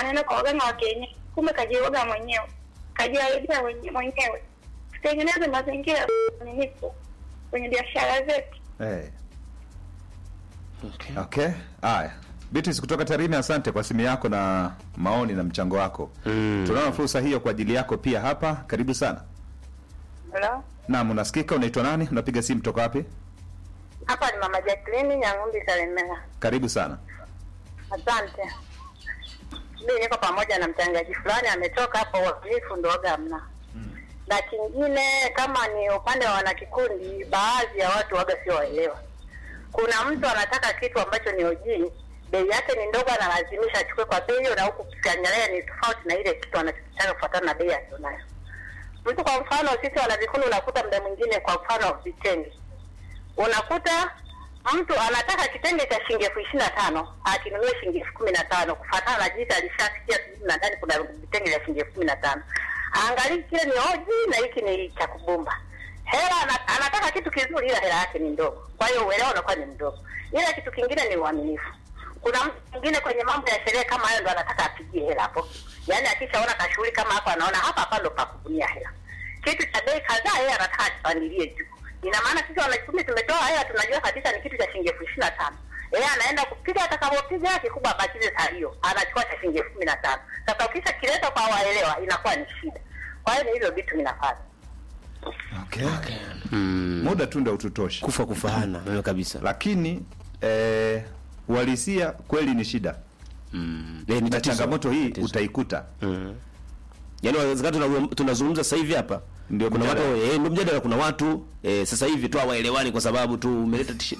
anaenda kwa waganga wa kienyeji, kumbe kajioga mwenyewe, kajiharibia wenye- mwenyewe. Tutengeneze mazingira ya uaminifu kwenye biashara zetu. Eh, Okay. okay. Haya. Beatrice kutoka Tarime, asante kwa simu yako na maoni na mchango wako. Mm. Tunaona fursa hiyo kwa ajili yako pia hapa. Karibu sana. Hello? Naam, unasikika? Unaitwa nani? Unapiga simu toka wapi? Hapa ni Mama Jacqueline Nyang'umbi Kalemera. Karibu sana. Asante. Mimi niko pamoja na mchangaji fulani ametoka hapo, uaminifu ndo waga hamna. Na kingine kama ni upande wa wanakikundi, baadhi ya watu waga sio waelewa. Kuna mtu anataka kitu ambacho ni ojii, bei yake ni ndogo, analazimisha achukue kwa bei hiyo, na huku kiangalia ni tofauti na ile kitu anachotaka kufuatana na bei aliyonayo. Mtu kwa mfano, sisi wanavikundi, unakuta muda mwingine, kwa mfano vitenge unakuta mtu anataka kitenge cha shilingi elfu ishirini na tano akinunua shilingi elfu kumi na tano kufatana na jinsi alishasikia sijui na ndani kuna vitenge vya shilingi elfu kumi na tano angalii kile ni oji na hiki ni cha kubumba hela ana- anataka kitu kizuri ila hela yake ni ndogo kwa hiyo uelewa unakuwa ni mdogo ila kitu kingine ni uaminifu kuna mtu mwingine kwenye mambo ya sherehe kama hayo ndo anataka apigie hela hapo yaani akishaona kashughuli kama hapo anaona hapa hapa ndo pakubunia hela kitu cha bei kadhaa yeye anataka akipandilie juu ina maana sisi wanakikundi tumetoa hela tunajua kabisa ni kitu cha shilingi elfu ishirini na tano yeye anaenda kupiga atakavyopiga kikubwa abakize salio anachukua cha shilingi elfu kumi na tano sasa ukisha kileta kwa waelewa inakuwa ni shida kwa hiyo ni hivyo vitu vinafanya Okay. Mm. Muda tu ndio ututoshi. Kufa kufaana wewe kabisa. Lakini eh, uhalisia kweli ni shida. Mm. Eh, ni Na tatizo. changamoto hii Tatizo. utaikuta. Mm. Yaani wawezekana tuna- tunazungumza sasa hivi hapa. Ndio kuna mjadala. watu eh, ndio mjadala kuna watu eh, sasa hivi tu hawaelewani kwa sababu tu umeleta t-shirt.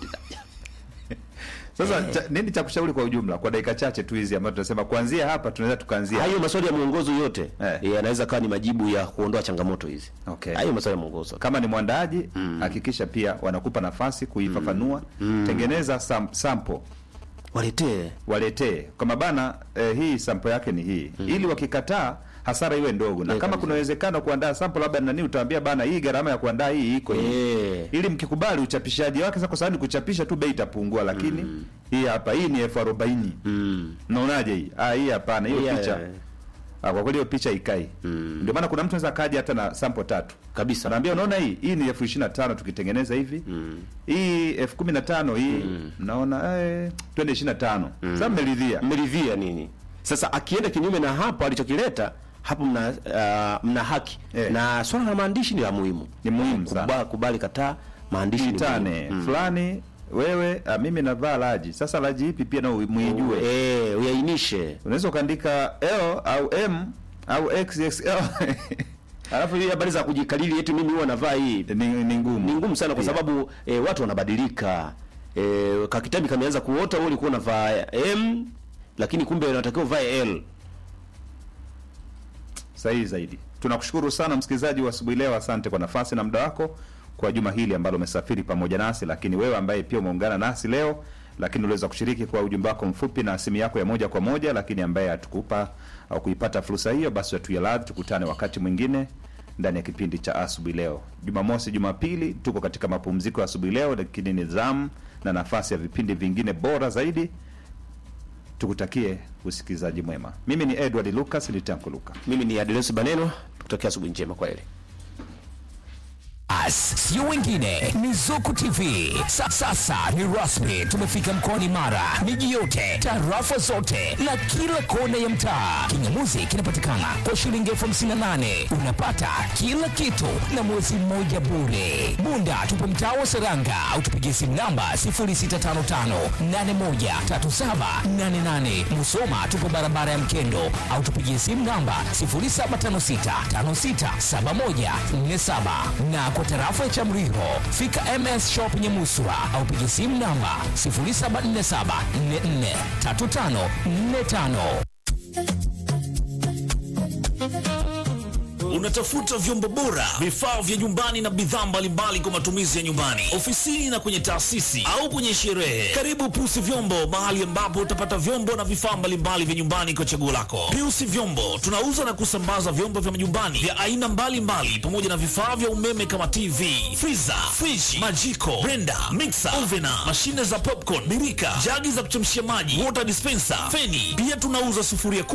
Sasa cha, nini cha kushauri kwa ujumla kwa dakika chache tu hizi ambazo tunasema kuanzia hapa tunaweza tukaanzia. Hayo maswali ya mwongozo yote Eh. eh, yanaweza kawa ni majibu ya kuondoa changamoto hizi. Okay. Hayo maswali ya mwongozo. Kama ni mwandaaji hakikisha pia wanakupa nafasi kuifafanua. Tengeneza sam, sample Waletee waletee kama bana eh, hii sample yake ni hii ili wakikataa hasara iwe ndogo, na Eh, kama kabisa. kuna uwezekano kuandaa sample labda nani, utaambia bana, hii gharama ya kuandaa hii iko hii eh. ili mkikubali uchapishaji wake. Sasa kwa sababu ni kuchapisha tu, bei itapungua, lakini hii hapa, hii ni elfu arobaini. Mm. Naonaje hii? Ah, hii hapana, hiyo Yeah, picha yeah. ah, kwa kweli hiyo picha ikai. Ndio maana kuna mtu anaweza kaja hata na sample tatu Kabisa. anaambia unaona hii hii ni elfu ishirini na tano tukitengeneza hivi hii elfu kumi na tano hii mnaona eh, twende ishirini na tano sasa mmeridhia mmeridhia nini sasa akienda kinyume na hapo alichokileta hapo mna uh, mna haki Eh. na swala la maandishi ni la muhimu Ni muhimu sana. kubali, kubali kataa maandishi ni itane muhimu. fulani wewe ah, mimi navaa laji sasa laji ipi pia na muijue eh uyainishe unaweza ukaandika L au M au XXL alafu hii habari za kujikalili eti mimi huwa navaa hii ni, ni ngumu ni ngumu sana kwa Pia. sababu eh, watu wanabadilika eh, kakitabi kameanza kuota wewe ulikuwa unavaa M lakini kumbe unatakiwa uvae L sahihi zaidi. Tunakushukuru sana msikilizaji wa asubuhi leo, asante kwa nafasi na muda wako kwa juma hili ambalo umesafiri pamoja nasi, lakini wewe ambaye pia umeungana nasi leo, lakini uliweza kushiriki kwa ujumbe wako mfupi na simu yako ya moja kwa moja, lakini ambaye hatukupa au kuipata fursa hiyo, basi tuya radhi, tukutane wakati mwingine ndani ya kipindi cha asubuhi leo. Jumamosi, Jumapili tuko katika mapumziko ya asubuhi leo, lakini ni zamu na nafasi ya vipindi vingine bora zaidi. Tukutakie usikilizaji mwema. Mimi ni Edward Lucas, ni Tanko Luka. mimi ni Adeles Baneno tukutakia asubuhi njema kwa heri As, sio wengine ni Zuku TV. Sa, sasa ni rasmi, tumefika mkoani Mara, miji yote, tarafa zote na kila kona ya mtaa. Kingamuzi kinapatikana kwa shilingi elfu hamsini na nane unapata kila kitu na mwezi mmoja bure. Bunda tupo mtaa wa Seranga au tupigie simu namba 0655813788. Musoma tupo barabara ya Mkendo au tupigie simu namba 0756567147 na kwa tarafa ya Chamriho fika MS Shop Nyamuswa au pigie simu namba 0747443545. Unatafuta vyombo bora, vifaa vya nyumbani na bidhaa mbalimbali kwa matumizi ya nyumbani, ofisini na kwenye taasisi au kwenye sherehe. Karibu Piusi Vyombo, mahali ambapo utapata vyombo na vifaa mbalimbali vya nyumbani kwa chaguo lako. Piusi Vyombo tunauza na kusambaza vyombo vya majumbani vya aina mbalimbali pamoja na vifaa vya umeme kama TV, freezer, fridge, majiko, blender, mixer, ovena, mashine za popcorn, birika, jagi za kuchemshia maji, water dispenser, feni. Pia tunauza sufuria